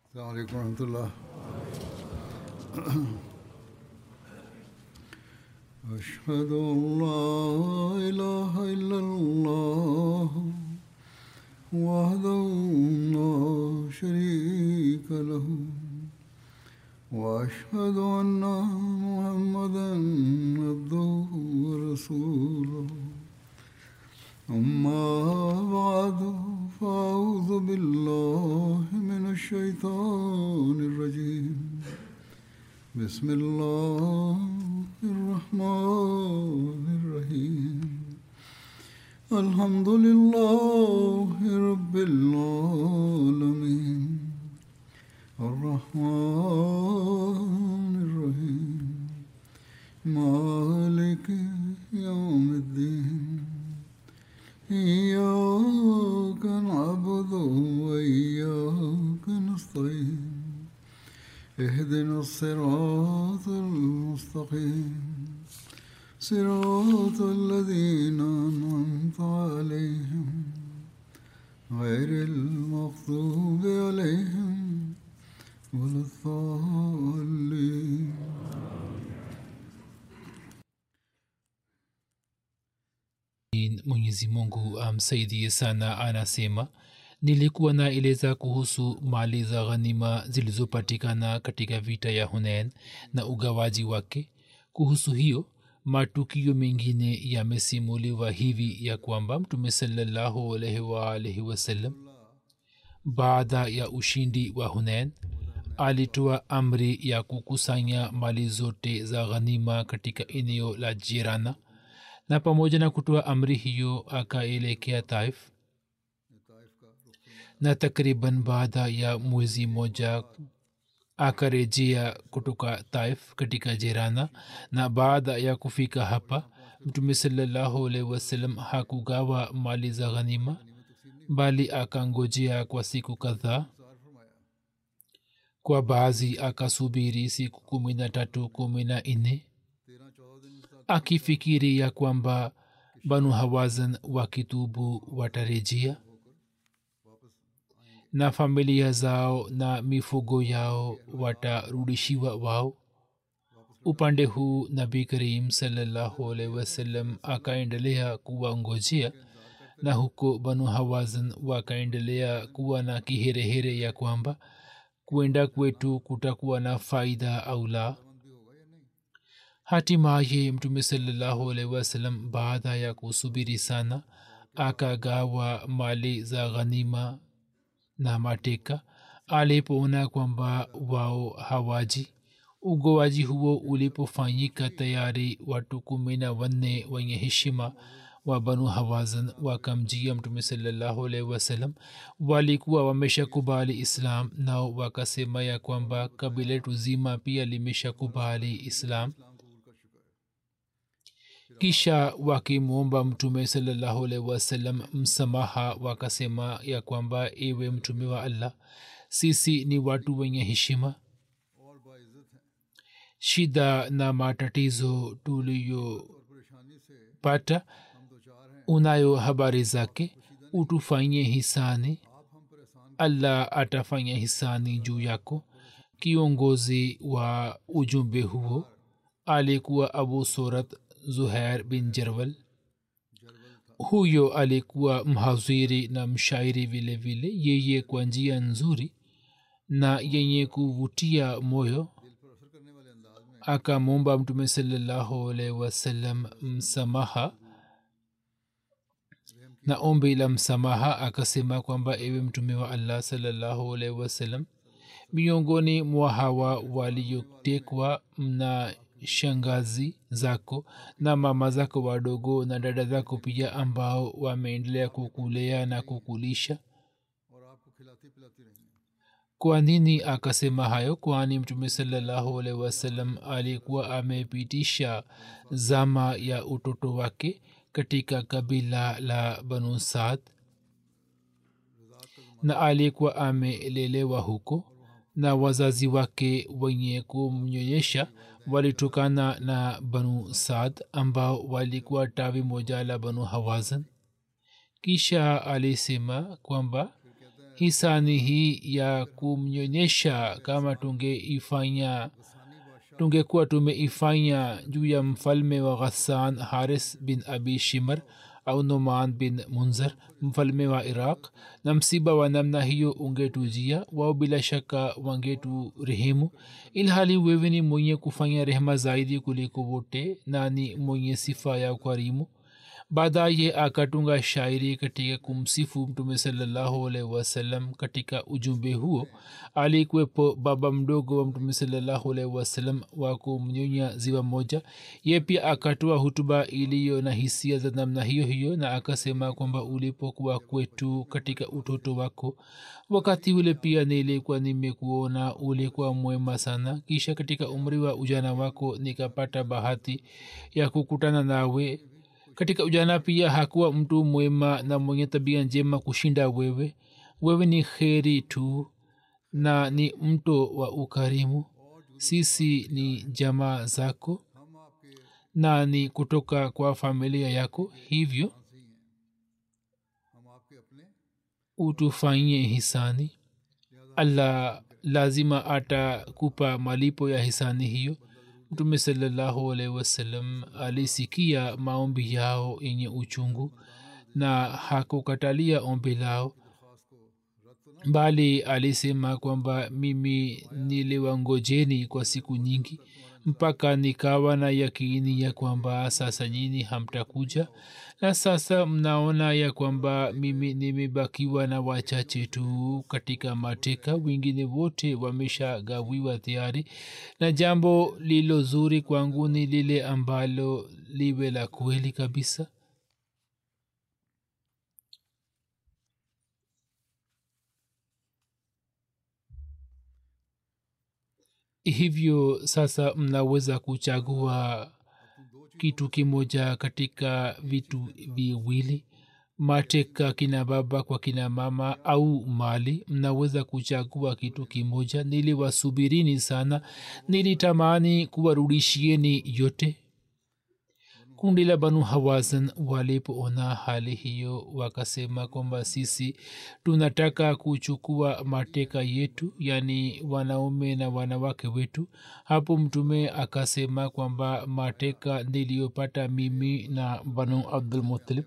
السلام عليكم ورحمة الله أشهد أن لا إله إلا الله وحده لا شريك له وأشهد أن محمدا عبده ورسوله أما بعد فأعوذ بالله من الشيطان الرجيم بسم الله الرحمن الرحيم الحمد لله رب العالمين الرحمن الرحيم مالك يوم الدين إياك نعبد وإياك نستعين اهدنا الصراط المستقيم صراط الذين أنعمت عليهم غير المغضوب عليهم ولا الضالين mwenyezi mungu amsaidie sana anasema nilikuwa naeleza kuhusu mali za ghanima zilizopatikana katika vita ya hunen na ugawaji wake kuhusu hiyo matukio mengine yamesimuliwa hivi ya kwamba mtume salallahu alaihi waalaihi wasallam baada ya ushindi wa hunen alitoa amri ya kukusanya mali zote za ghanima katika eneo la jirana na pamoja na kutoa amri hiyo akaelekea taif na takriban baada ya mwezi moja akarejea kutoka taif katika jirana na baada ya kufika hapa mtume salallahu alaihi wasallam hakugawa mali za ghanima bali akangojea kwa siku kadhaa kwa baadhi akasubiri siku kumi na tatu kumi na nne akifikiri ya kwamba banu hawazan wakitubu watarejea na familia zao na mifugo yao watarudishiwa wao upande huu nabi karim salallahu alaihi wasallam akaendelea kuwangojea na huko banu hawazan wakaendelea kuwa na kiherehere ya kwamba kwenda kwetu kutakuwa na faida au la hatimaye mtume salallahu alaihi wasallam baada ya kusubiri sana akagawa mali za ghanima na mateka alipoona kwamba wao hawaji ugowaji huo ulipofanyika tayari watu kumi na wanne wenye heshima wa banu hawazan wakamjia mtume salallahu alaihi wasallam walikuwa wameshakubali islam nao wakasema ya kwamba kabila letu zima pia limeshakubali islam kisha wakimwomba mtume salallahu alaihi wasallam msamaha wakasema ya kwamba ewe mtume wa allah sisi ni watu wenye heshima shida na matatizo tuliyopata unayo habari zake utufanyie hisani allah atafanya hisani juu yako kiongozi wa ujumbe huo alikuwa abu surat zuhair bin jerwal huyo alikuwa mhaziri na mshairi vile vile yeye kwa njia nzuri na yenye kuvutia moyo akamwomba mtume salallahu alaihi wasallam msamaha na ombi la msamaha akasema kwamba ewe mtume wa allah salallahu alaihi wasallam miongoni mwa hawa waliotekwa mna shangazi zako na mama zako wadogo na dada zako pia ambao wameendelea kukulea na kukulisha kwa nini akasema hayo kwani mtume salallahu alaihi wasallam alikuwa amepitisha zama ya utoto wake katika kabila la banu saad na alikuwa amelelewa huko na wazazi wake wenye kumnyonyesha walitokana na banu saad ambao walikuwa tawi moja la banu hawazan kisha alisema kwamba hisani hii ya kumnyonyesha kama tungeifanya tungekuwa tumeifanya juu ya mfalme wa ghassan haris bin abi shimar au noman bin munzar mfalme wa iraq na msiba wa namna hiyo ungetujia wao bila shaka wangetu rehemu ilhali wewe ni mwenye kufanya rehema zaidi kuliko wote na ni mwenye sifa ya ukarimu baadaye akatunga shairi katika kumsifu mtume salallahu alaihi wasallam katika ujumbe huo alikuwepo baba mdogo wa mtume salallahu alaihi wasallam wa kumnyonya ziwa moja ye pia akatoa hutuba iliyo na hisia za namna hiyo hiyo na akasema kwamba ulipokuwa kwetu katika utoto wako wakati ule pia nilikuwa nimekuona ulikuwa mwema sana kisha katika umri wa ujana wako nikapata bahati ya kukutana nawe katika ujana pia hakuwa mtu mwema na mwenye tabia njema kushinda wewe wewe ni kheri tu na ni mto wa ukarimu sisi ni jamaa zako na ni kutoka kwa familia yako hivyo utufanyie hisani allah lazima atakupa malipo ya hisani hiyo mtume salallahu alaihi wasallam alisikia maombi yao yenye uchungu na hakukatalia ombi lao bali alisema kwamba mimi niliwangojeni kwa siku nyingi mpaka nikawa na yakini ya kwamba sasa nyini hamtakuja na sasa mnaona ya kwamba mimi nimebakiwa na wachache tu katika mateka wengine wote wameshagawiwa tayari na jambo lilo zuri kwangu ni lile ambalo liwe la kweli kabisa hivyo sasa mnaweza kuchagua kitu kimoja katika vitu viwili mateka kina baba kwa kina mama au mali mnaweza kuchagua kitu kimoja niliwasubirini sana nilitamani kuwarudishieni yote kundi la banu hawazan walipoona hali hiyo wakasema kwamba sisi tunataka kuchukua mateka yetu yaani wanaume na wanawake wetu hapo mtume akasema kwamba mateka niliyopata mimi na banu abdulmutalib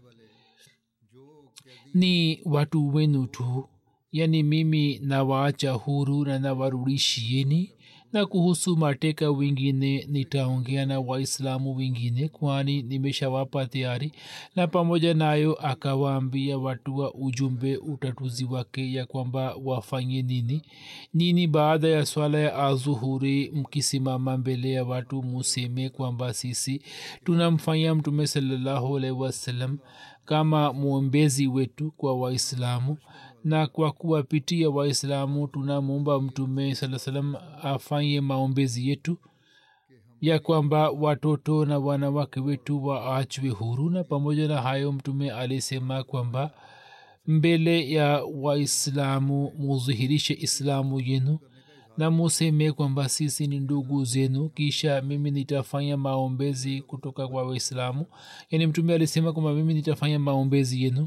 ni watu wenu tu yaani mimi nawaacha huru na nawarudishieni na kuhusu mateka wengine nitaongea na waislamu wengine kwani nimeshawapa tayari na pamoja nayo akawaambia watu wa ujumbe utatuzi wake ya kwamba wafanye nini nini baada ya swala ya azuhuri mkisimama mbele ya watu museme kwamba sisi tunamfanya mtume salallahu alaihi wasallam kama mwombezi wetu kwa waislamu na kwa kuwapitia waislamu tunamwomba mtume saa salam afanye maombezi yetu ya kwamba watoto na wanawake wetu waachwe huru na pamoja na hayo mtume alisema kwamba mbele ya waislamu mudhihirishe islamu yenu na museme kwamba sisi ni ndugu zenu kisha mimi nitafanya maombezi kutoka kwa waislamu yaani mtume alisema kwamba mimi nitafanya maombezi yenu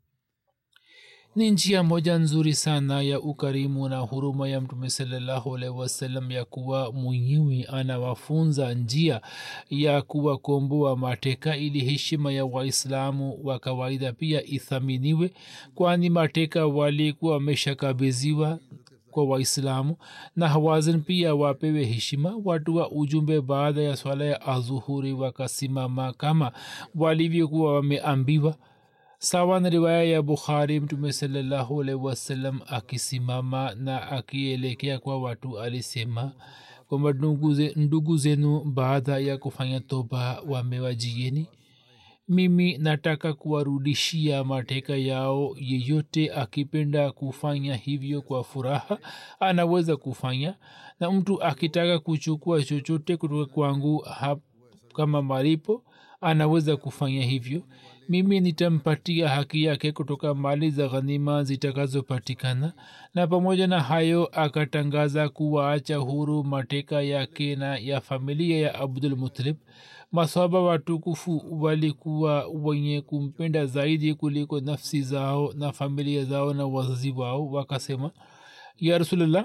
ni njia moja nzuri sana ya ukarimu na huruma ya mtume salallahu alaihi wasallam ya kuwa mwenyewe anawafunza njia ya kuwakomboa mateka ili heshima ya waislamu wa kawaida pia ithaminiwe kwani mateka walikuwa wameshakabiziwa kwa waislamu na hawazin pia wapewe heshima watu wa ujumbe baada ya swala ya azuhuri wakasimama kama walivyokuwa wameambiwa sawa na riwaya ya bukhari mtume salallahu alaihi wasallam akisimama na akielekea kwa watu alisema kwamba ndugu zenu baada ya kufanya toba wamewajieni mimi nataka kuwarudishia mateka yao yeyote akipenda kufanya hivyo kwa furaha anaweza kufanya na mtu akitaka kuchukua chochote kutoka kwangu hap, kama malipo anaweza kufanya hivyo mimi nitampatia haki yake kutoka mali za ghanima zitakazopatikana na pamoja na hayo akatangaza kuwaacha huru mateka yake na ya familia ya abdul mutalib maswaba watukufu walikuwa wenye kumpenda zaidi kuliko nafsi zao na familia zao na wazazi wao wakasema ya rasulllah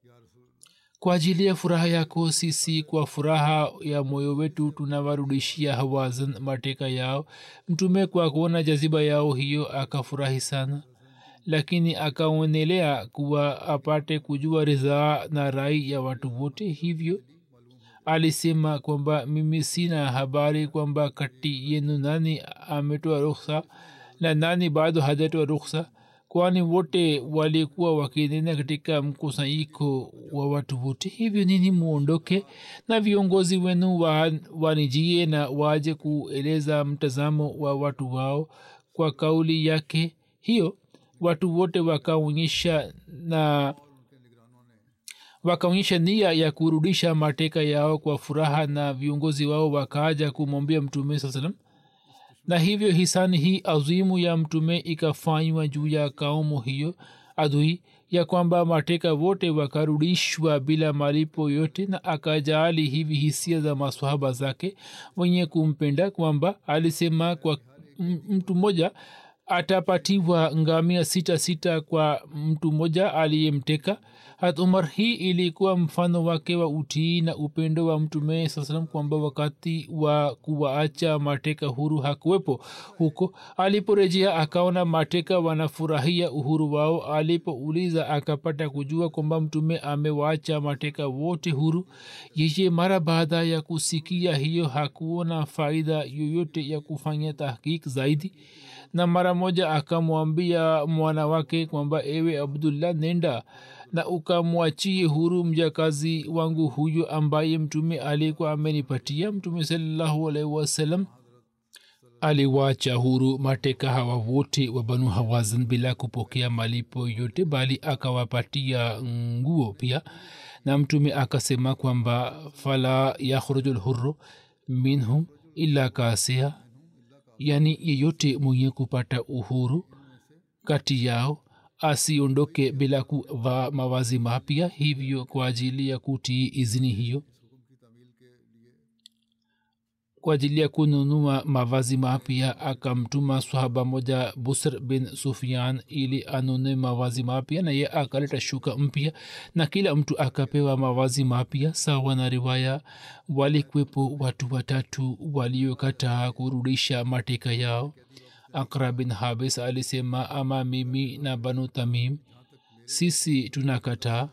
kwa ajili ya furaha yako sisi kwa furaha ya moyo wetu tunawarudishia hawazan mateka yao mtume kwa kuona jaziba yao hiyo akafurahi sana lakini akaonelea kuwa apate kujua ridhaa na rai ya watu wote hivyo alisema kwamba mimi sina habari kwamba kati yenu nani ametoa ruksa na nani bado hajatoa ruksa kwani wote walikuwa wakinena katika mkusanyiko wa watu wote hivyo nini muondoke na viongozi wenu wa, wanijie na waje kueleza mtazamo wa watu wao kwa kauli yake hiyo watu wote wakaonyesha na wakaonyesha nia ya kurudisha mateka yao kwa furaha na viongozi wao wakaaja kumwambia mtume saa salam na hivyo hisani hii azimu ya mtume ikafanywa juu ya kaumu hiyo adui ya kwamba mateka wote wakarudishwa bila malipo yote na akajaali hivi hisia za maswahaba zake wenye kumpenda kwamba alisema kwa mtu mmoja atapatiwa ngamia sita sita kwa mtu mmoja aliyemteka hat umar hii ilikuwa mfano wake wa utii na upendo wa mtume saa salam kwamba wakati wa kuwaacha mateka huru hakuwepo huko aliporejea akaona mateka wanafurahia uhuru wao alipouliza akapata kujua kwamba mtume amewaacha mateka wote huru yeye mara baada ya kusikia hiyo hakuona faida yoyote ya kufanya tahkik zaidi na mara moja akamwambia mwana wake kwamba ewe abdullah nenda na ukamwachie huru mjakazi wangu huyo ambaye mtume alikuwa amenipatia mtume salallahu alaihi wasallam aliwacha huru mateka hawa wote wa banu hawazan bila kupokea malipo yote bali akawapatia nguo pia na mtume akasema kwamba fala yakhruju lhurru minhum illa kasia yani yeyote mwenye kupata uhuru kati yao asiondoke bila kuvaa mawazi mapya hivyo kwa ajili ya kutii izini hiyo kwa ajili ya kununua mavazi mapya akamtuma swahaba moja busr bin sufian ili anunue mavazi mapya na ye akaleta shuka mpya na kila mtu akapewa mavazi mapya sawa na riwaya walikwepo watu watatu waliokataa kurudisha mateka yao akra bin habis alisema ama mimi na banu tamim sisi tunakataa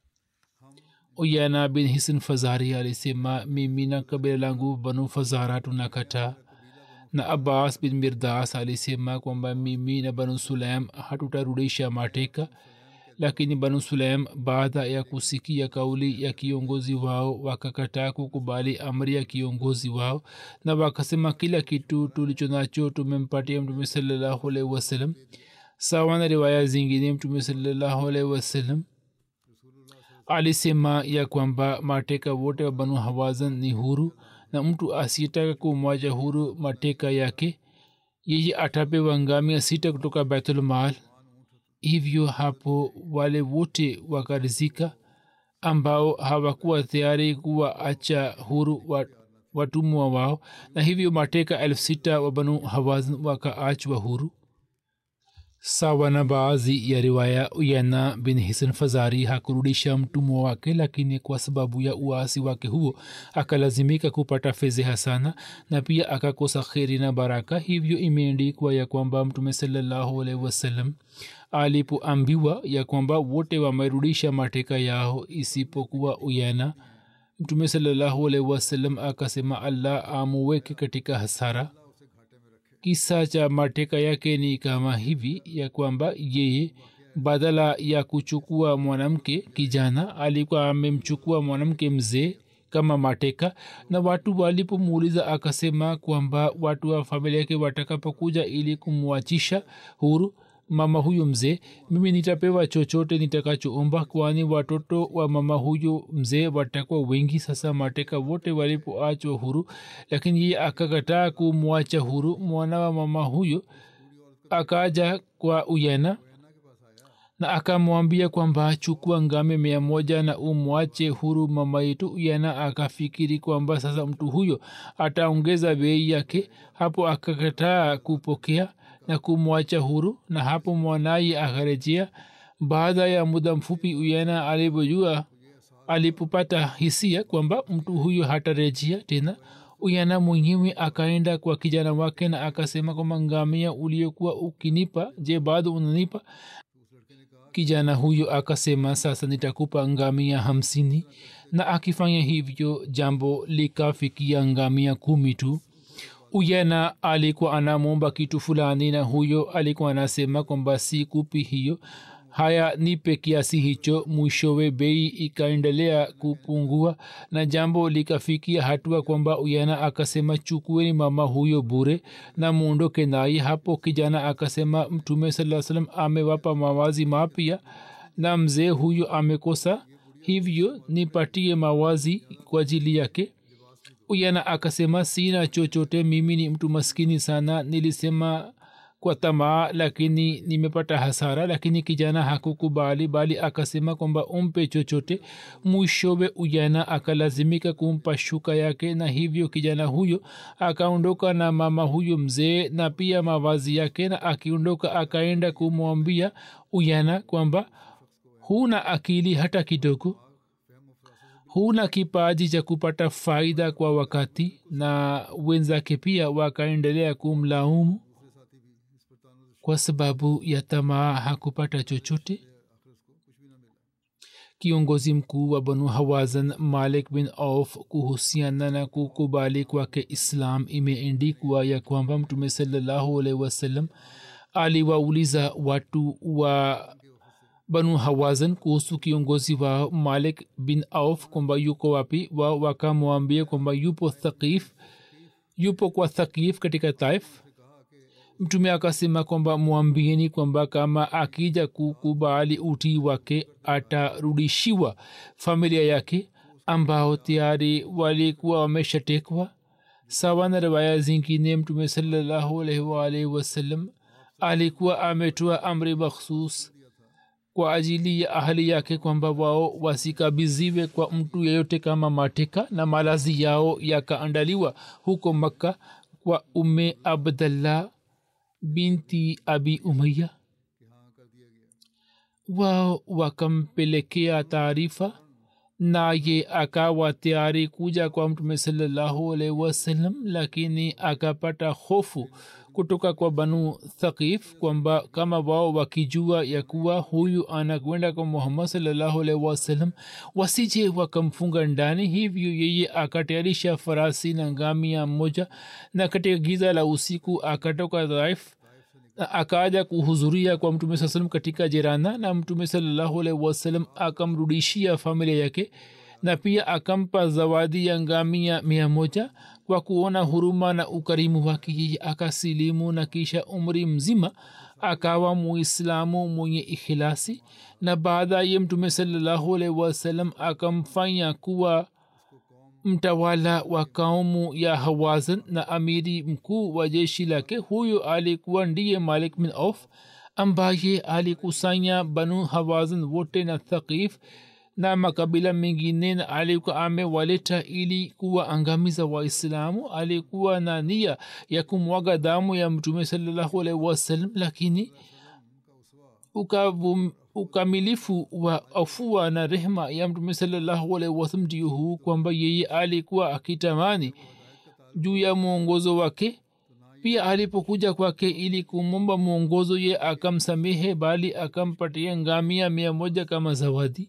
uyana bin hisin fazari alisema mimi na kabila langu banu fazara tunakataa na abbas bin mirdas alisema kwamba mimi na banu sulaim hatutarudisha mateka lakini banu sulaim baada ya kusikia kauli ya kiongozi wao wakakataa kukubali amri ya kiongozi wao na wakasema kila kitu tulicho nacho tumempatia mtume salallahu alaihi wasallam sawa na riwaya zingine mtume salallahu alaihi wasallam alisema ya kwamba mateka wote wa banu hawazan ni huru na mtu asiyetaka kumwacha huru mateka yake yeye atapewa ngamia sita kutoka baitulmal hivyo hapo wale wote wakarizika ambao hawakuwa tayari kuwaacha huru watumwa wao na hivyo mateka elfu sita wa banu hawazan wakaachwa huru sawa na baadhi ya riwaya uyana bin hisan fazari hakurudisha mtumwa wake lakini kwa sababu ya uasi wake huo akalazimika kupata fedheha sana na pia akakosa kheri na baraka hivyo imeendikwa ya kwamba mtume salallahu alaihi wasallam alipoambiwa ya kwamba wote wamerudisha mateka yao isipokuwa uyana mtume salallahu alaihi wasallam akasema allah amuweke katika hasara kisa cha mateka yake ni kama hivi ya kwamba yeye badala ya kuchukua mwanamke kijana alikuwa amemchukua mwanamke mzee kama mateka na watu walipomuuliza akasema kwamba watu wa familia yake watakapokuja ili kumwachisha huru mama huyu mzee mimi nitapewa chochote nitakachoomba kwani watoto wa mama huyu mzee watakuwa wengi sasa mateka wote walipoachwa huru lakini ye akakataa kumwacha huru mwana wa mama huyo akaja kwa uyena na akamwambia kwamba chukua ngame mia moja na umwache huru mama yetu uyena akafikiri kwamba sasa mtu huyo ataongeza bei yake hapo akakataa kupokea na kumwacha huru na hapo mwanaye akarejea baada ya muda mfupi uyena alivyojua alipopata hisia kwamba mtu huyo hatarejea tena uyana mwenyewe akaenda kwa kijana wake na akasema kwamba ngamia uliokuwa ukinipa je bado unanipa kijana huyo akasema sasa nitakupa ngamia hamsini na akifanya hivyo jambo likafikia ngamia kumi tu uyena alikuwa anamwomba kitu fulani na huyo alikuwa anasema kwamba si kupi hiyo haya nipe kiasi hicho mwishowe bei ikaendelea kupungua na jambo likafikia hatua kwamba uyana akasema chukueni mama huyo bure na muondoke naye hapo kijana akasema mtume saa salam amewapa mawazi mapya na mzee huyo amekosa hivyo nipatie mawazi kwa ajili yake uyana akasema sina chochote mimi ni mtu maskini sana nilisema kwa tamaa lakini nimepata hasara lakini kijana hakukubali bali akasema kwamba umpe chochote mwishowe ujana akalazimika kumpa shuka yake na hivyo kijana huyo akaondoka na mama huyo mzee na pia mavazi yake na akiondoka akaenda kumwambia ujana kwamba huna akili hata kidogo huna kipaji cha kupata faida kwa wakati na wenzake pia wakaendelea kumlaumu kwa sababu ya tamaa hakupata chochote kiongozi mkuu wa banu hawazan malik bin auf kuhusiana na kukubali kwake islam imeendikwa ya kwamba mtume salallahu alaihi wasallam aliwauliza watu wa banu hawazan kuhusu kiongozi wa malik bin auf kwamba yuko wapi wa wakamwambia kwamba yupo thaqif yupo kwa thaqif katika taif mtume akasema kwamba mwambieni kwamba kama akija kukubali utii wake atarudishiwa familia yake ambao tayari walikuwa wameshatekwa sawa na riwaya zingine mtume salallahu alaihi waalihi wasallam alikuwa ametoa amri makhsus kwa ajili ya ahali yake kwamba wao wasikabiziwe kwa mtu yeyote kama mateka na malazi yao yakaandaliwa huko makka kwa ume abdallah binti abi umaya wao wakampelekea taarifa naye akawa tayari kuja kwa mtume salallahu alaihi wasallam lakini akapata hofu kutoka kwa banu thaqif kwamba kama wao wakijua ya kuwa huyu anakwenda kwa muhammad salallahu alaihi wasallam wasije wakamfunga ndani hivyo yeye akatayarisha farasi na ngamia mmoja na katika giza la usiku akatoka dhaif na akaja kuhudhuria kwa mtume saa salam katika jirana na mtume salallahu alaihi wasallam akamrudishia familia yake na pia akampa zawadi ya ngamia mia moja kwa kuona huruma na ukarimu wake yeye akasilimu na kisha umri mzima akawa muislamu mwenye ikhilasi na baadaye mtume salallahu alaihi wasallam akamfanya kuwa mtawala wa kaumu ya hawazan na amiri mkuu wa jeshi lake huyo alikuwa ndiye malik bin auf ambaye alikusanya banu hawazan wote na thaqif na makabila mengine na alikuwa amewaleta ili kuwaangamiza waislamu alikuwa na nia ya kumwaga damu ya mtume salallahu alaihi wasallam lakini ukavum ukamilifu wa afua na rehma ya mtume salallahu alaihi wasallam ndio huu kwamba yeye alikuwa akitamani juu ya mwongozo wake pia alipokuja kwake ili kumomba mwongozo ye akamsamehe bali akampatia ngamia mia moja kama zawadi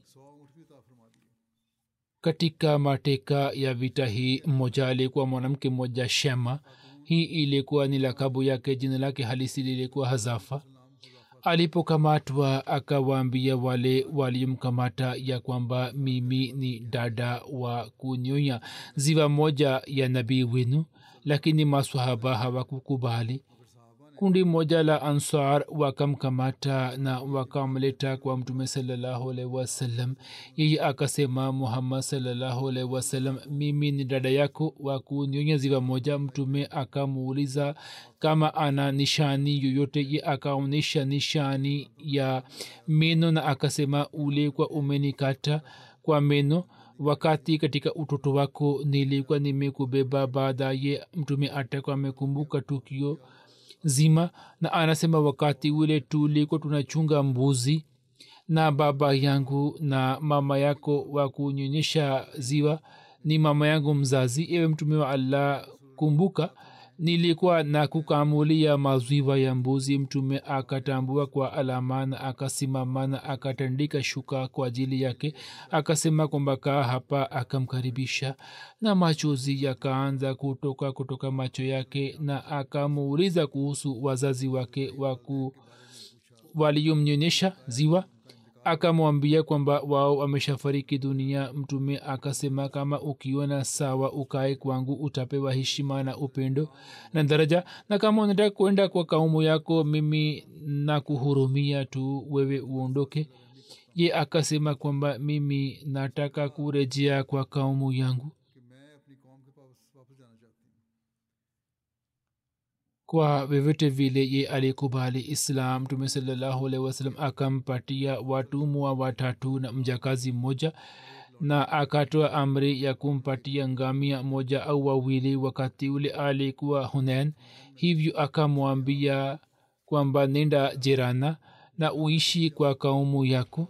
katika mateka ya vita hii mmoja alikuwa mwanamke mmoja shema hii ilikuwa ni lakabu yake jina lake halisi lilikuwa hazafa alipokamatwa akawaambia wale waliomkamata ya kwamba mimi ni dada wa kunyonya ziwa moja ya nabii wenu lakini maswahaba hawakukubali kundi moja la ansar wakamkamata na wakamleta kwa mtume salallahu alaihi wasallam yeye akasema muhammad salallahu alaihi wasallam mimi ni dada yako wa kunyonya ziwa moja mtume akamuuliza kama ana nishani yoyote ye akaonyesha nishani ya meno na akasema ule kwa umenikata kwa meno wakati katika utoto wako nilikuwa nimekubeba baadaye mtume atakuwa amekumbuka tukio zima na anasema wakati ule tulikuwa tunachunga mbuzi na baba yangu na mama yako wa kunyonyesha ziwa ni mama yangu mzazi ewe mtume wa allah kumbuka nilikuwa na kukamulia maziwa ya mbuzi mtume akatambua kwa alama na akasimama na akatandika shuka kwa ajili yake akasema kwamba kaa hapa akamkaribisha na machozi yakaanza kutoka kutoka macho yake na akamuuliza kuhusu wazazi wake waku waliomnyonyesha ziwa akamwambia kwamba wao ameshafariki dunia mtume akasema kama ukiona sawa ukae kwangu utapewa heshima na upendo na daraja na kama unataka kwenda kwa kaumu yako mimi nakuhurumia tu wewe uondoke ye akasema kwamba mimi nataka kurejea kwa kaumu yangu कि मैं अपनी कौम के पास वापस जाना चाहती हूँ kwa vyovyote vile ye alikubali islam mtume salallahu alaihi wasallam akampatia watumwa watatu na mjakazi mmoja na akatoa amri ya kumpatia ngamia moja au wawili wakati ule alikuwa hunen hivyo akamwambia kwamba nenda jirana na uishi kwa kaumu yako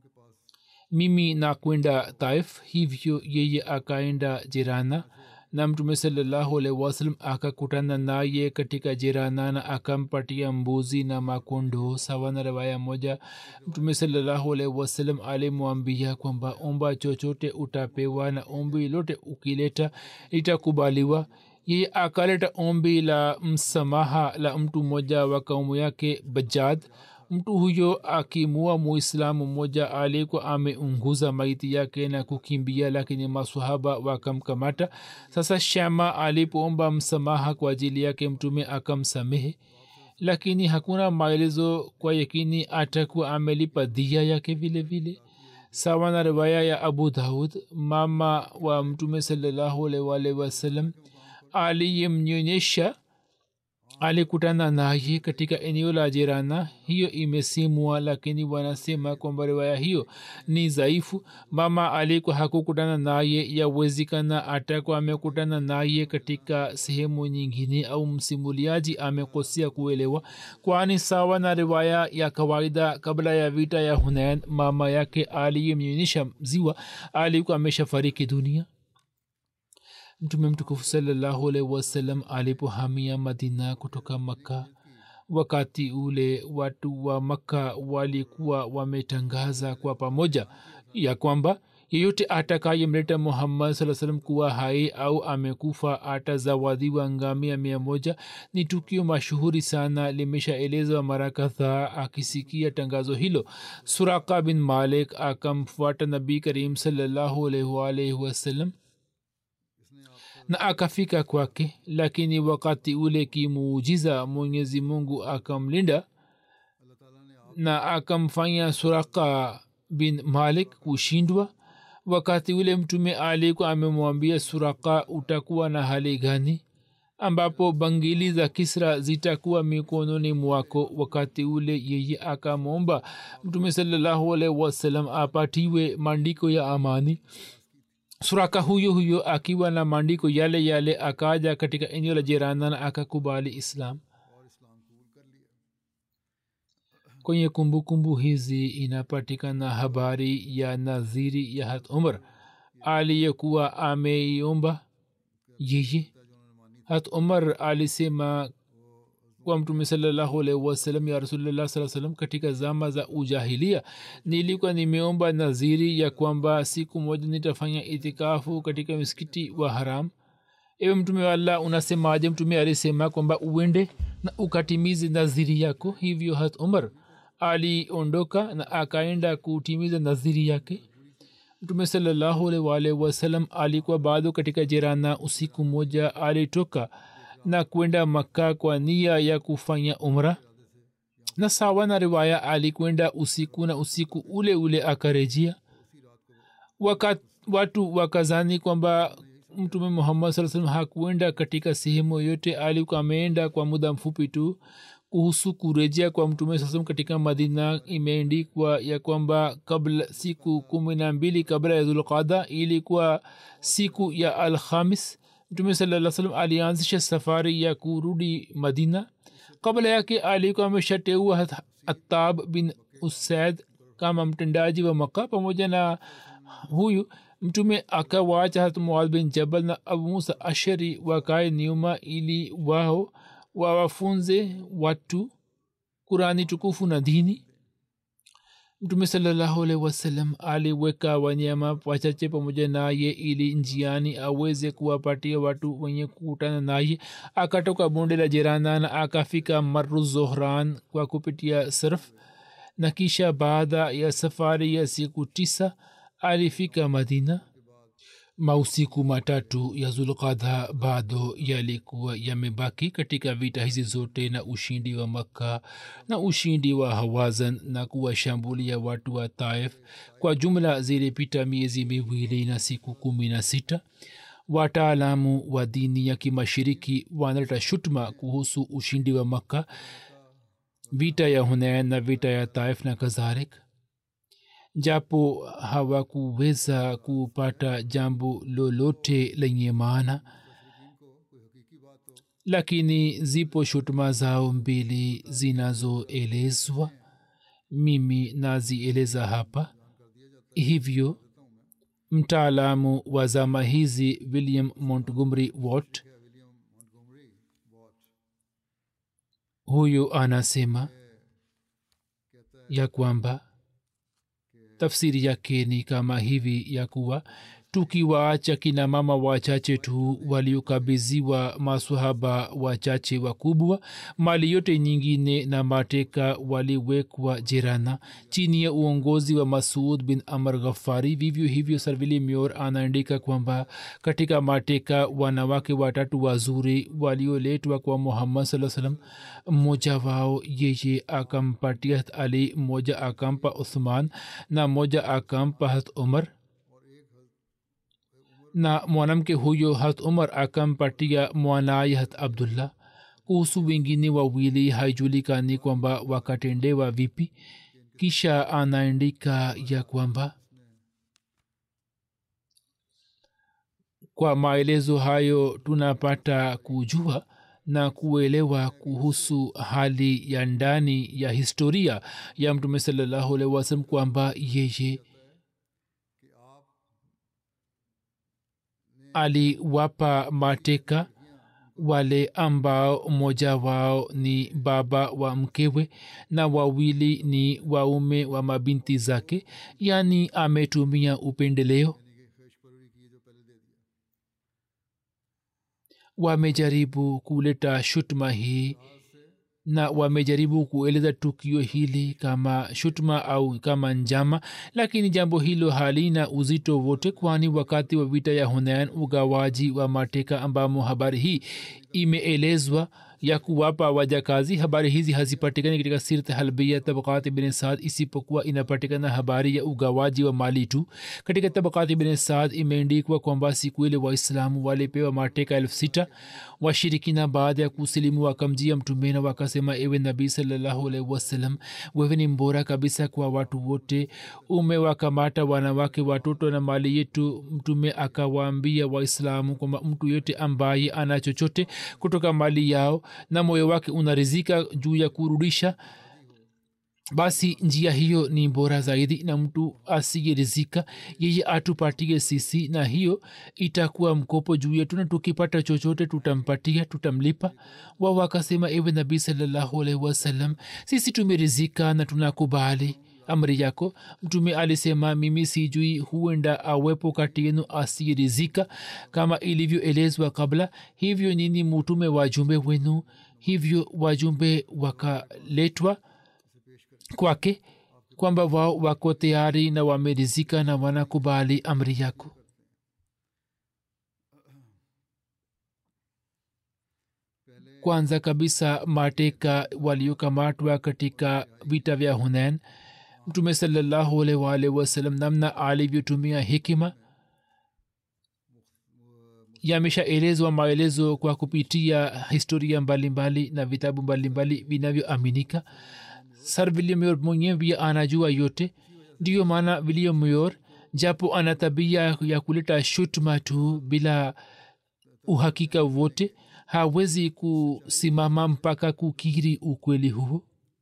mimi nakwenda taif hivyo yeye akaenda jirana na mtume salallahu alaihi wasallam akakutana naye katika jirana na akampatia mbuzi na makondo sawa na rawaya moja mtume salallahu alaihi wasallam alimwambia kwamba omba chochote utapewa na ombi lote ukileta litakubaliwa yeye akaleta ombi la msamaha la mtu mmoja wa kaumu yake bajad mtu huyo akimua muislamu mmoja alikuwa ameunguza maiti yake na kukimbia lakini masahaba wakamkamata sasa shama alipoomba msamaha kwa ajili yake mtume akamsamehe lakini hakuna maelezo kwa yakini atakuwa amelipa dhia yake vile vile sawa na riwaya ya abu daud mama wa mtume salallahu alaihi wasallam aliyemnyonyesha alikutana naye katika eneo la jirana hiyo imesimwa lakini wanasema kwamba riwaya hiyo ni dhaifu mama alikuwa hakukutana naye yawezekana atakuwa amekutana naye katika sehemu nyingine au msimuliaji amekosea kuelewa kwani sawa na riwaya ya kawaida kabla ya vita ya hunain mama yake aliyemnyonyesha ziwa alikuwa ameshafariki dunia mtume mtukufu salallahu alaihi wasallam alipohamia madina kutoka makka wakati ule watu wa makka walikuwa wametangaza kwa pamoja ya kwamba yeyote atakayemleta muhammad saa salam kuwa hai au amekufa atazawadiwa ngamia mia moja ni tukio mashuhuri sana limeshaelezwa mara kadhaa akisikia tangazo hilo suraka bin malik akamfuata nabii karim salallahu alaihi wasallam na akafika kwake lakini wakati ule kimuujiza mwenyezi mungu akamlinda na akamfanya suraka bin malik kushindwa wakati ule mtume alikuwa amemwambia suraka utakuwa na hali gani ambapo bangili za kisra zitakuwa mikononi mwako wakati ule yeye akamwomba mtume salallahu alaihi wasallam apatiwe maandiko ya amani suraka huyo huyo akiwa na maandiko yale yale akaja katika eneo la jirana na akakubali islam kwenye kumbukumbu hizi inapatikana habari ya nadhiri ya hat umar aliyekuwa ameiomba yeye hat umar alisema kwa mtume salallahu alaihi wasallam ya rasulullah saa salam katika zama za ujahilia nilikuwa nimeomba naziri ya kwamba siku moja nitafanya itikafu katika misikiti wa haram ewe mtume wa allah unasemaje mtume alisema kwamba uende na ukatimize naziri yako hivyo hat umar aliondoka na akaenda kutimiza naziri yake mtume salallahu alaihi wasallam alikuwa bado katika jirana usiku moja alitoka na kwenda makka kwa nia ya kufanya umra na sawa na riwaya alikwenda usiku na usiku ule ule akarejea Waka, watu wakazani kwamba mtume muhammad saa salam hakuenda katika sehemu yoyote alikuwa ameenda kwa muda mfupi tu kuhusu kurejea kwa mtume saa salam katika madina imeendikwa ya kwamba kabla siku kumi na mbili kabla ya zulqada ilikuwa siku ya alhamis mtume salaa salam alianzisha safari ya kurudi madina kabla yake alikuwa ameshateua atab bin usaid kama mtendaji wa maka pamoja na huyu mtume akawaacha hat muad bin jabal na abu musa ashari wakae nyuma ili wao wawafunze watu kurani tukufu na dini mtume salallahu alaihi wasallam aliweka wanyama wachache pamoja naye ili njiani aweze kuwapatia watu wenye kukutana naye akatoka bonde la jerana na akafika maru zohran kwa kupitia sarf na kisha baada ya safari ya siku tisa alifika madina mausiku matatu ya zulkadha bado yalikuwa yamebaki katika vita hizi zote na ushindi wa makka na ushindi wa hawazan na kuwashambulia watu wa taif kwa jumla zilipita miezi miwili na siku kumi na sita wataalamu wa dini ya kimashiriki wanaleta shutma kuhusu ushindi wa makka vita ya hunain na vita ya taif na kadhalik japo hawakuweza kupata jambo lolote lenye maana lakini zipo shutuma zao mbili zinazoelezwa mimi nazieleza hapa hivyo mtaalamu wa zama hizi william montgomery watt huyu anasema ya kwamba tafsiri yake ni kama hivi ya kuwa tukiwaacha kina mama wachache tu waliokabiziwa masahaba wachache wakubwa mali yote nyingine na mateka waliwekwa jirana chini ya uongozi wa masud bin amr ghafari vivyo hivyo sarvili mior anaandika kwamba katika mateka wanawake watatu wazuri walioletwa kwa muhammad saa salam mmoja wao yeye akampatia ali mmoja akampa uthman na mmoja akampa hat umar na mwanamke huyo hat umar akampatia mwanaye hat abdullah kuhusu wengine wawili haijulikani kwamba wakatendewa vipi kisha anaandika ya kwamba kwa maelezo hayo tunapata kujua na kuelewa kuhusu hali ya ndani ya historia ya mtume salallahu alaihi wasalam kwamba yeye aliwapa mateka wale ambao mmoja wao ni baba wa mkewe na wawili ni waume wa mabinti zake yaani ametumia upendeleo wamejaribu kuleta shutma hii na wamejaribu kueleza tukio hili kama shutma au kama njama lakini jambo hilo halina uzito wote kwani wakati wa vita ya hunain ugawaji wa mateka ambamo habari hii imeelezwa ya kuwapa wajakazi habari hizi hazipatikani katika sirt halbia tabakati bin saad isipokuwa inapatikana habari ya ugawaji wa mali tu katika tabakati bin saad imeendikwa kwamba siku ile waislamu walipewa mateka elfu sita washirikina baada ya kusilimu wakamjia mtumena wakasema ewe nabii salallahu alaihi wasallam wewe ni mbora kabisa kwa watu wote umewakamata wanawake watoto na mali yetu mtume akawaambia waislamu kwamba mtu yote ambaye ana chochote kutoka mali yao na moyo wake unarizika juu ya kurudisha basi njia hiyo ni bora zaidi na mtu asiyerizika yeye atupatie sisi na hiyo itakuwa mkopo juu yetu na tukipata chochote tutampatia tutamlipa wao wakasema ewe nabii salallahu alaihi wasallam sisi tumerizika na tunakubali amri yako mtume alisema mimi sijui huenda awepo kati yenu asiyerizika kama ilivyoelezwa kabla hivyo nini mutume wajumbe wenu hivyo wajumbe wakaletwa kwake kwamba wao wako tayari na wamerizika na wanakubali amri yako kwanza kabisa mateka waliokamatwa katika vita vya hunain mtume salallahu alaihi waalihi wasallam namna alivyotumia hikima yameshaelezwa maelezo kwa kupitia historia mbalimbali mbali na vitabu mbalimbali vinavyoaminika sir william yor mwenyewe pia anajua yote ndiyo maana william yor japo ana tabia ya kuleta shutuma tu bila uhakika wote hawezi kusimama mpaka kukiri ukweli huo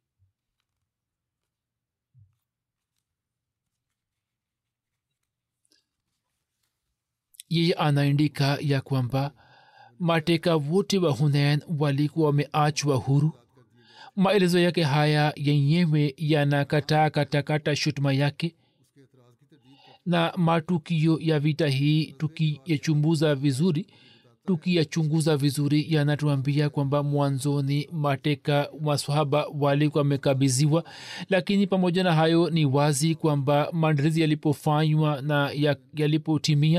yeye anaandika ya kwamba mateka wote wa hunain walikuwa wameachwa huru maelezo yake haya yenyewe yanakataa katakata shutuma yake na matukio ya vita hii tukiyachumbuza vizuri tukiyachunguza vizuri yanatuambia kwamba mwanzoni mateka maswahaba walikuwa wamekabiziwa lakini pamoja na hayo ni wazi kwamba maandalizi yalipofanywa na yalipotimia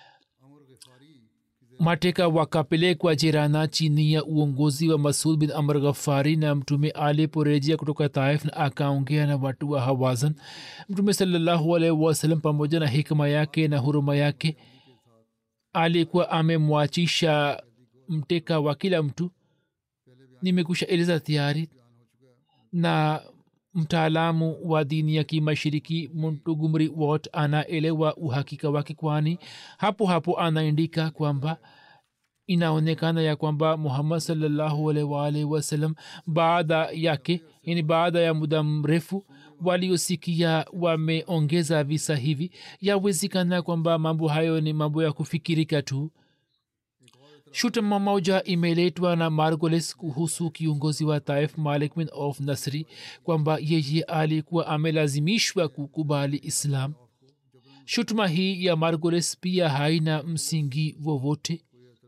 mateka wakapelekwa jirana chini ya uongozi wa masud bin amr ghafari na mtume aliporejea kutoka taif na akaongea na watu wa hawazan mtume salallahu alaihi wasallam pamoja na hikma yake na huruma yake alikuwa amemwachisha mteka wa kila mtu nimekusha eleza tayari na mtaalamu wa dini ya kimashiriki montugumri wat anaelewa uhakika wake kwani hapo hapo anaandika kwamba inaonekana ya kwamba muhammad salllahu alwalhi wasallam baada yake yani baada ya muda mrefu waliosikia wameongeza visa hivi yawezekana kwamba mambo hayo ni mambo ya kufikirika tu shutuma moja imeletwa na margoles kuhusu kiongozi wa taif malik bin of nasri kwamba yeye alikuwa amelazimishwa kukubali islam shutuma hii ya margoles pia haina msingi wowote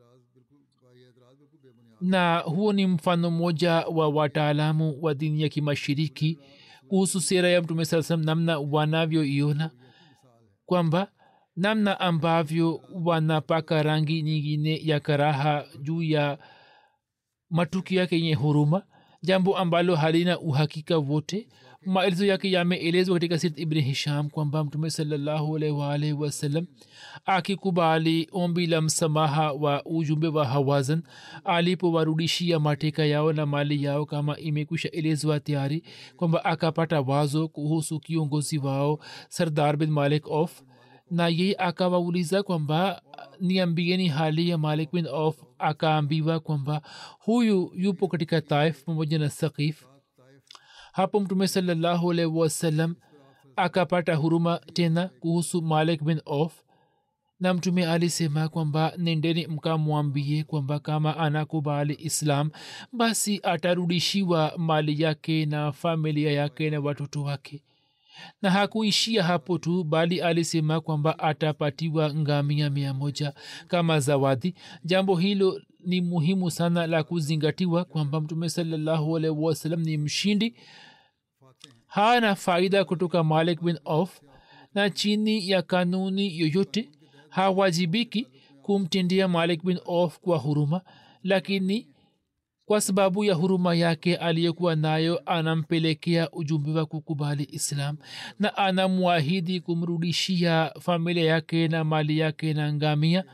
na huo ni mfano mmoja wa wataalamu wa dini ya kimashiriki kuhusu sera ya mtume saa salam namna wanavyoiona kwamba namna ambavyo wanapaka rangi nyingine ya karaha juu ya matukio yake yenye huruma jambo ambalo halina uhakika wote maelezo yake yameelezwa katika sirt ibni hisham kwamba mtume salallahu alaihi waalihi wasallam akikubali ombi la msamaha wa ujumbe wa hawazan alipowarudishia mateka yao na mali yao kama imekwisha elezwa tayari kwamba akapata wazo kuhusu kiongozi wao sardar bin malik of na yeye akawauliza kwamba niambieni hali ya malik bin of akaambiwa kwamba huyu yupo katika taif pamoja na sakif hapo mtume salallahu alaihi wasallam akapata huruma tena kuhusu malik bin of na mtume alisema kwamba nendeni mkamwambie kwamba kama anakubali islam basi atarudishiwa mali yake na familia yake na watoto wake na hakuishia hapo tu bali alisema kwamba atapatiwa ngamia mia moja kama zawadi jambo hilo ni muhimu sana la kuzingatiwa kwamba mtume salallahu alaihi wasallam ni mshindi hana faida kutoka malik bin of na chini ya kanuni yoyote hawajibiki kumtendea malik bin of kwa huruma lakini kwa sababu ya huruma yake aliyekuwa nayo anampelekea ujumbe wa kukubali islam na anamwahidi kumrudishia familia yake na mali yake na ngamia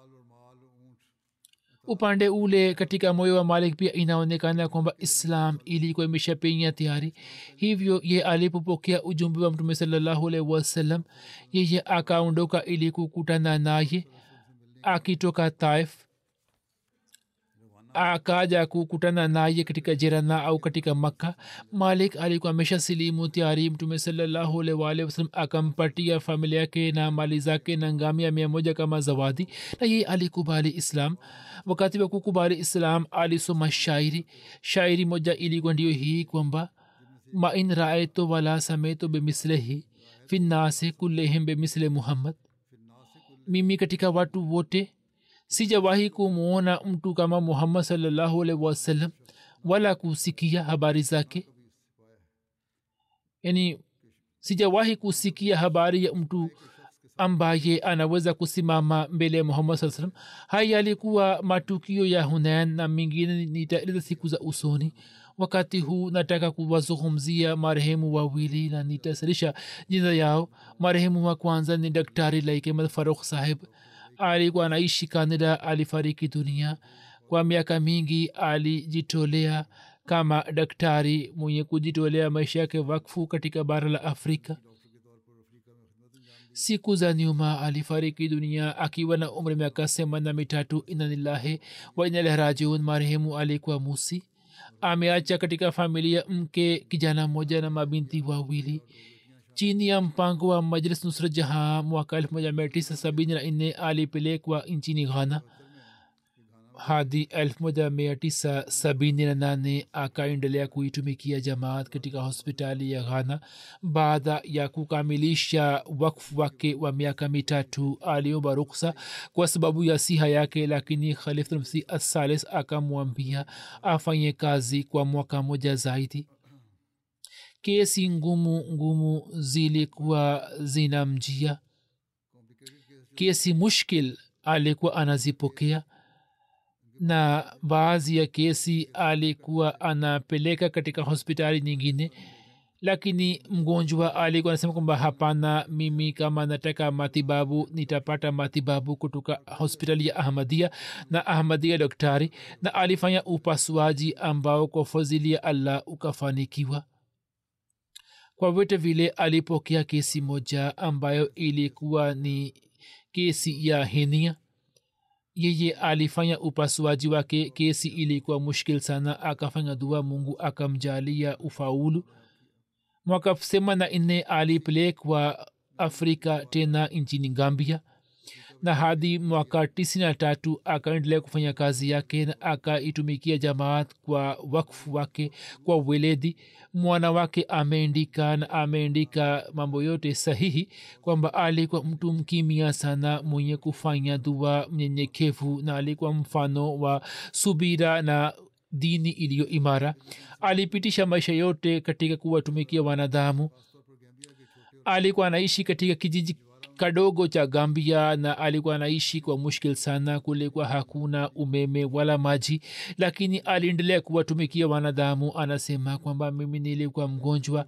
upande ule katika moyo wa malik pia inaonekana kwamba islam ilikuwa imeshapenya tayari hivyo ye alipopokea ujumbe wa mtume salallahu alaihi wasallam yeye akaondoka ili kukutana naye akitoka taif akaja kukutana naye katika jerana au katika makka malik alikuwa amesha silimu tayari mtume salallahu alwalh wasalam akampatia familia yake na mali zake na ngamia mia moja kama zawadi na yeye alikubali islam wakati wa kukubali islam alisoma shairi shairi moja ilikuwa ndio hii kwamba ma in raeto wala sameto bemislehi finnase kullehim bemisle muhammad mimi katika watu wote sijawahi kumwona mtu kama muhammad salllahu alaihi wasallam wala kusikia habari zake yani sijawahi kusikia habari ya mtu ambaye anaweza kusimama mbele ya muhammad saa salam haya yalikuwa matukio ya hunain na mengine nitaeleza siku za usoni wakati huu nataka kuwazungumzia marehemu wawili na nitasalisha jina yao marehemu wa kwanza ni daktari laikemad farukh saheb alikuwa anaishi kanada alifariki dunia kwa miaka mingi alijitolea kama daktari mwenye kujitolea maisha yake wakfu katika bara la afrika siku za nyuma alifariki dunia akiwa na umri miaka semana mitatu inanillahi wa inalerajiun marehemu alikuwa musi ameacha katika familia mke kijana mmoja na mabinti wawili chini ya mpango wa majlis nusra jahan mwaka 1974 alipelekwa nchini ghana hadi 1978 akaendelea kuitumikia jamaat katika hospitali ya ghana baada ya kukamilisha wakfu wake wa miaka mitatu aliomba ruksa kwa sababu ya siha yake lakini khalifmsi assalis akamwambia afanye kazi kwa mwaka moja zaidi kesi ngumu ngumu zilikuwa zinamjia kesi mushkil alikuwa anazipokea na baadhi ya kesi alikuwa anapeleka katika hospitali nyingine lakini mgonjwa alikuwa anasema kwamba hapana mimi kama nataka matibabu nitapata matibabu kutoka hospitali ya ahmadia na ahmadia daktari na alifanya upasuaji ambao kwa fadhili ya allah ukafanikiwa kwa vyote vile alipokea kesi moja ambayo ilikuwa ni kesi ya henia yeye alifanya upasuaji wake kesi ilikuwa mushkil sana akafanya dua mungu akamjalia ufaulu mwaka semana nne alipelekwa afrika tena nchini gambia na hadi mwaka tisini na tatu akaendelea kufanya kazi yake na akaitumikia jamaat kwa wakfu wake kwa weledi mwana wake ameandika na ameandika mambo yote sahihi kwamba alikuwa mtu mkimia sana mwenye kufanya dua mnyenyekevu na alikuwa mfano wa subira na dini iliyo imara alipitisha maisha yote katika kuwatumikia wanadamu alikuwa anaishi katika kijiji kadogo cha gambia na alikuwa anaishi kwa mushkil sana kulikuwa hakuna umeme wala maji lakini aliendelea kuwatumikia wanadamu anasema kwamba mimi nilikuwa mgonjwa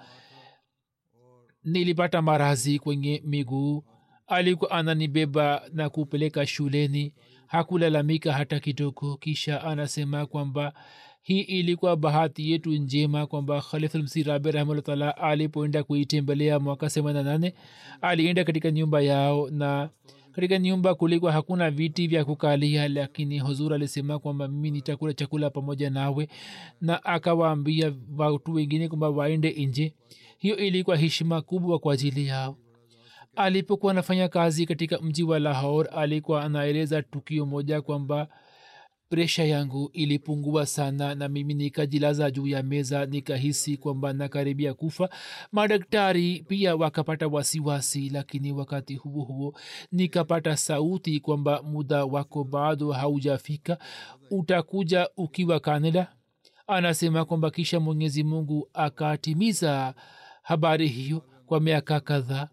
nilipata marazi kwenye miguu alikuwa ananibeba na kupeleka shuleni hakulalamika hata kidogo kisha anasema kwamba hii ilikuwa bahati yetu njema kwamba khalifulmsi rabi rahimahullah taala alipoenda kuitembelea mwaka semana nane alienda katika nyumba yao na katika nyumba kulikuwa hakuna viti vya kukalia lakini huzur alisema kwamba mimi nitakula chakula pamoja nawe na akawaambia watu wengine kwamba waende nje hiyo ilikuwa heshima kubwa kwa ajili yao alipokuwa anafanya kazi katika mji wa lahor alikuwa anaeleza tukio moja kwamba presha yangu ilipungua sana na mimi nikajilaza juu ya meza nikahisi kwamba nakaribia kufa madaktari pia wakapata wasiwasi lakini wakati huo huo nikapata sauti kwamba muda wako bado haujafika utakuja ukiwa kanada anasema kwamba kisha mwenyezi mungu akatimiza habari hiyo kwa miaka kadhaa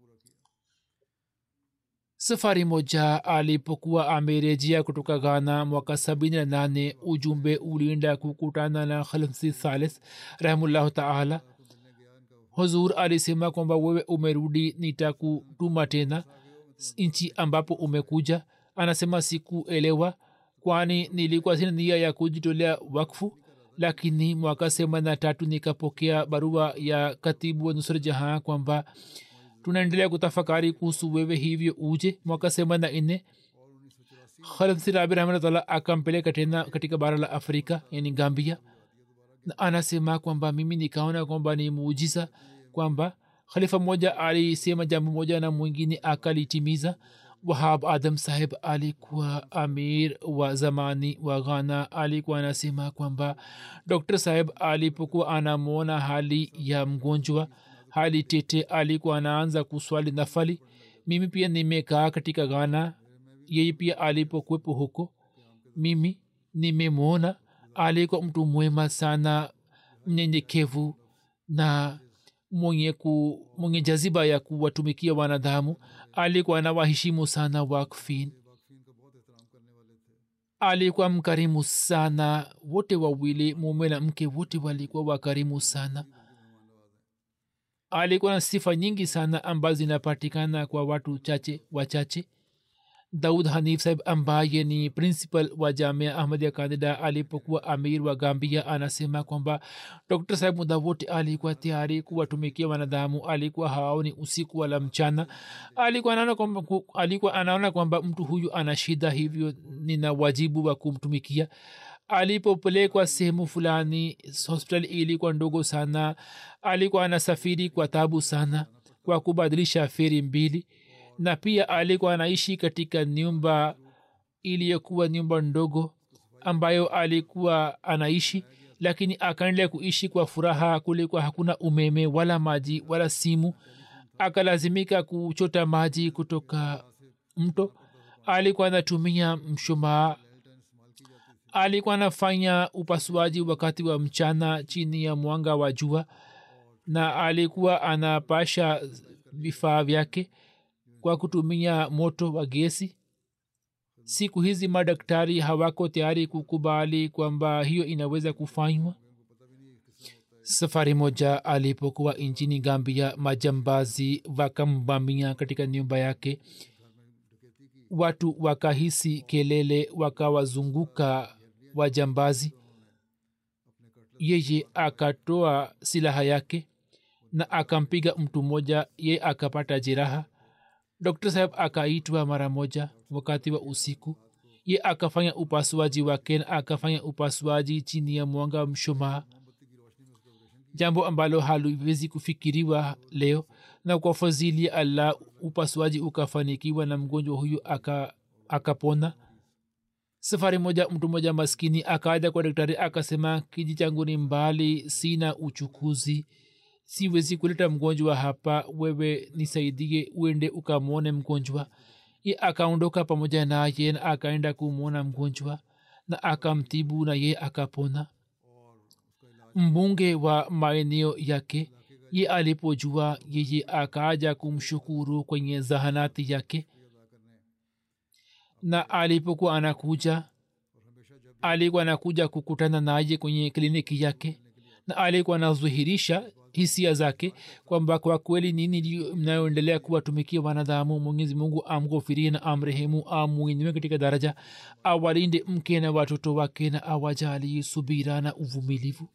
safari moja alipokuwa amerejea kutoka ghana mwaka sabini na nane ujumbe ulienda kukutana na khalmsi thalis rahimullahu taala huzur alisema kwamba wewe umerudi nitakutuma tena nchi ambapo umekuja anasema sikuelewa kwani nilikuwa sina nia ya kujitolea wakfu lakini mwaka semana tatu nikapokea barua ya katibu wa nusra jahan kwamba tunaendelea kutafakari kuhusu wewe hivyo uje mwaka semana nne khalmsirabi rahmatullah akampeleka tena katika bara la afrika yani gambia na anasema kwamba mimi nikaona kwamba ni muujiza kwamba khalifa mmoja alisema jambo moja na mwingine akalitimiza wahab adam saheb alikuwa amir wa zamani wa ghana alikuwa anasema kwamba dr saheb alipokuwa anamwona hali ya mgonjwa hali tete alikuwa anaanza kuswali nafali mimi pia nimekaa katika ghana yeye pia alipokuwepo huko mimi nimemwona alikuwa mtu mwema sana mnyenyekevu na mwenye, ku, mwenye jaziba ya kuwatumikia wanadamu alikuwa anawaheshimu sana wakfin alikuwa mkarimu sana wote wawili mume na mke wote walikuwa wakarimu sana alikuwa na sifa nyingi sana ambazo zinapatikana kwa watu chache wachache daud hanif sahib ambaye ni principal wa jamia ahmadia kandida alipokuwa amir wa gambia anasema kwamba dr sahib muda wote alikuwa tayari kuwatumikia wanadamu alikuwa haoni usiku wala mchana alikuwa anaona kwamba, alikuwa anaona kwamba mtu huyu ana shida hivyo nina wajibu wa kumtumikia alipopelekwa sehemu fulani hospitali ilikuwa ndogo sana alikuwa anasafiri kwa tabu sana kwa kubadilisha feri mbili na pia alikuwa anaishi katika nyumba iliyokuwa nyumba ndogo ambayo alikuwa anaishi lakini akaendelea kuishi kwa furaha kulikuwa hakuna umeme wala maji wala simu akalazimika kuchota maji kutoka mto alikuwa anatumia mshumaa alikuwa anafanya upasuaji wakati wa mchana chini ya mwanga wa jua na alikuwa anapasha vifaa vyake kwa kutumia moto wa gesi siku hizi madaktari hawako tayari kukubali kwamba hiyo inaweza kufanywa safari moja alipokuwa nchini gambia majambazi wakambamia katika nyumba yake watu wakahisi kelele wakawazunguka wajambazi yeye akatoa silaha yake na akampiga mtu mmoja ye akapata jeraha dr saheb akaitwa mara moja wakati wa usiku ye akafanya upasuaji wake na akafanya upasuaji chini ya mwanga wa mshumaa jambo ambalo haliwezi kufikiriwa leo na kwa fadhili ya allah upasuaji ukafanikiwa na mgonjwa huyu akapona aka safari moja mtu mmoja maskini akaja kwa daktari akasema kiji changu ni mbali sina uchukuzi siwezi kuleta mgonjwa hapa wewe nisaidie uende ukamwone mgonjwa ye akaondoka pamoja naye na akaenda kumwona mgonjwa na akamtibu na ye akapona mbunge wa maeneo yake ye alipojua yeye akaja kumshukuru kwenye zahanati yake na alipokuwa anakuja alikuwa anakuja kukutana naye kwenye kliniki yake na alikuwa anazuhirisha hisia zake kwamba kwa kweli nini mnayoendelea kuwatumikia wanadamu mwenyezi mungu amghofirie na amrehemu amwinue katika daraja awalinde mke na watoto wake na awajali subira na uvumilivu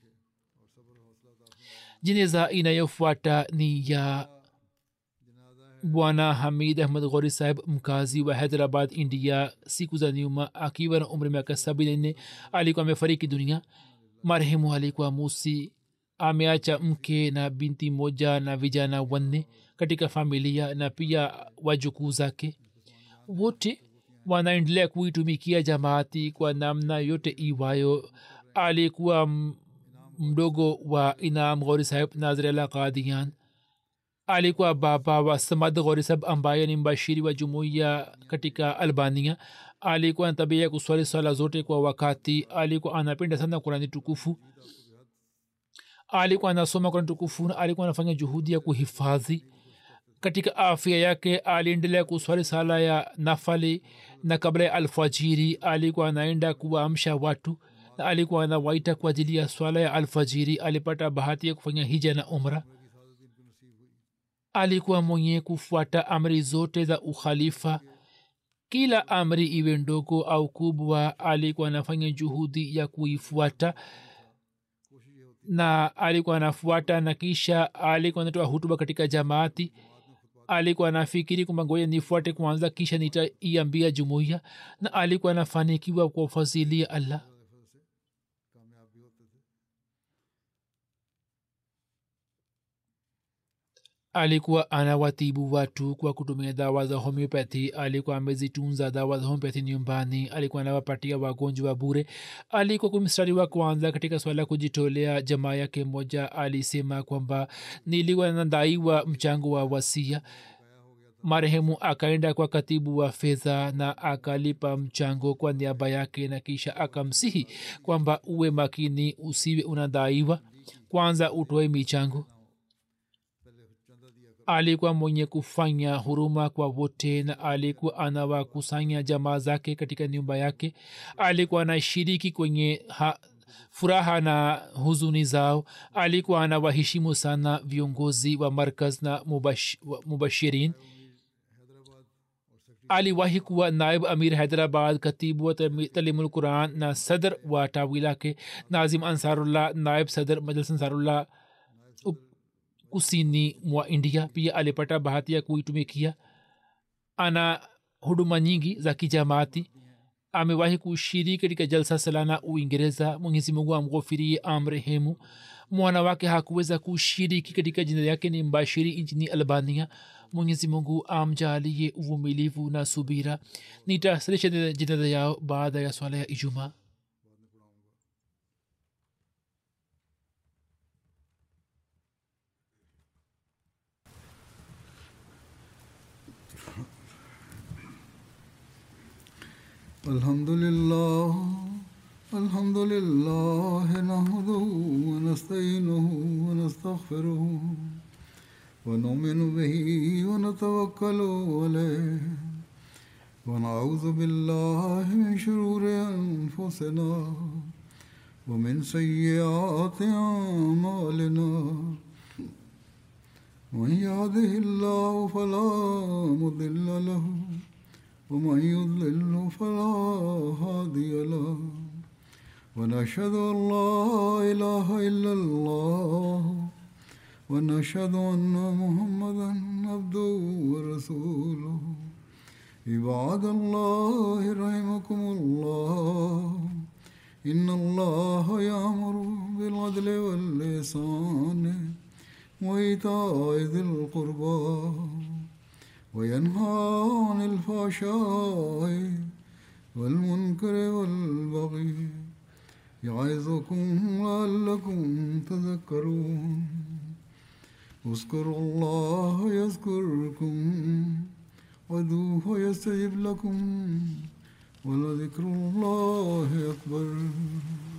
jeneza inayofuata ni ya bwana hamid ahmad ghori saheb mkazi wa hyderabad india siku za nyuma akiwa na umri miaka sabini nne alikuwa amefariki dunia marehemu alikuwa musi ameacha mke na binti moja na vijana wanne katika familia na pia wajukuu zake wote wanaendelea kuitumikia jamaati kwa namna yote iwayo alikuwa mdogo wa inam ghori saheb nazirala qadian alikuwa baba wa samad ghori saheb ambaye ni mbashiri wa jumuiya katika albania alikuwa na tabia ya kuswali swala zote kwa wakati alikuwa anapenda sana kurani tukufu alikuwa anasoma kurani tukufu na alikuwa anafanya juhudi ya kuhifadhi katika afya yake aliendelea kuswali sala ya nafali na kabla ya alfajiri alikuwa anaenda kuwaamsha watu na alikuwa anawaita kwa ajili ya swala ya alfajiri alipata bahati ya kufanya hija na umra alikuwa mwenye kufuata amri zote za ukhalifa kila amri iwe ndogo au kubwa alikuwa anafanya juhudi ya kuifuata na alikuwa anafuata na kisha alikuwa anatoa hutuba katika jamaati alikuwa anafikiri kwamba ngoja nifuate kwanza kisha nitaiambia jumuiya na alikuwa anafanikiwa kwa fadhili ya allah alikuwa anawatibu watu kwa kutumia dawa za homeopathy alikuwa amezitunza dawa za homeopathy nyumbani alikuwa anawapatia wagonjwa bure alikuwa kumstari wa kwanza katika swala kujitolea jamaa yake moja alisema kwamba nilikuwa nadaiwa mchango wa wasia marehemu akaenda kwa katibu wa fedha na akalipa mchango kwa niaba yake na kisha akamsihi kwamba uwe makini usiwe unadaiwa kwanza utoe michango alikuwa mwenye kufanya huruma kwa wote na alikuwa anawakusanya jamaa zake katika nyumba yake alikuwa anashiriki kwenye ha, furaha na huzuni zao alikuwa anawaheshimu sana viongozi wa markaz na mubash, wa- mubashirin aliwahi kuwa naib amir hyderabad katibu wa talimul quran na sadr wa tawi lake nazim ansarullah naib sadr majlis ansarullah up- kusini mwa india pia alipata bahati ya kuitumikia ana huduma nyingi za kijamaati amewahi kushiriki katika jalsa salana uingereza mwenyezi mungu amghofirie amrehemu mwana wake hakuweza kushiriki katika jina yake ni mbashiri nchini albania mwenyezi mungu amjalie uvumilivu na subira nitasilisha jinaza yao baada ya swala ya ijumaa الحمد لله الحمد لله نحمده ونستعينه ونستغفره ونؤمن به ونتوكل عليه ونعوذ بالله من شرور انفسنا ومن سيئات اعمالنا من يهده الله فلا مضل له ومن يضلل فلا هادي له ونشهد ان لا اله الا الله ونشهد ان محمدا عبده ورسوله عباد الله رحمكم الله ان الله يامر بالعدل واللسان وايتاء ذي القربى وينهى عن الفحشاء والمنكر والبغي يعظكم لعلكم تذكرون اذكروا الله يذكركم وادعوه يستجب لكم ولذكر الله أكبر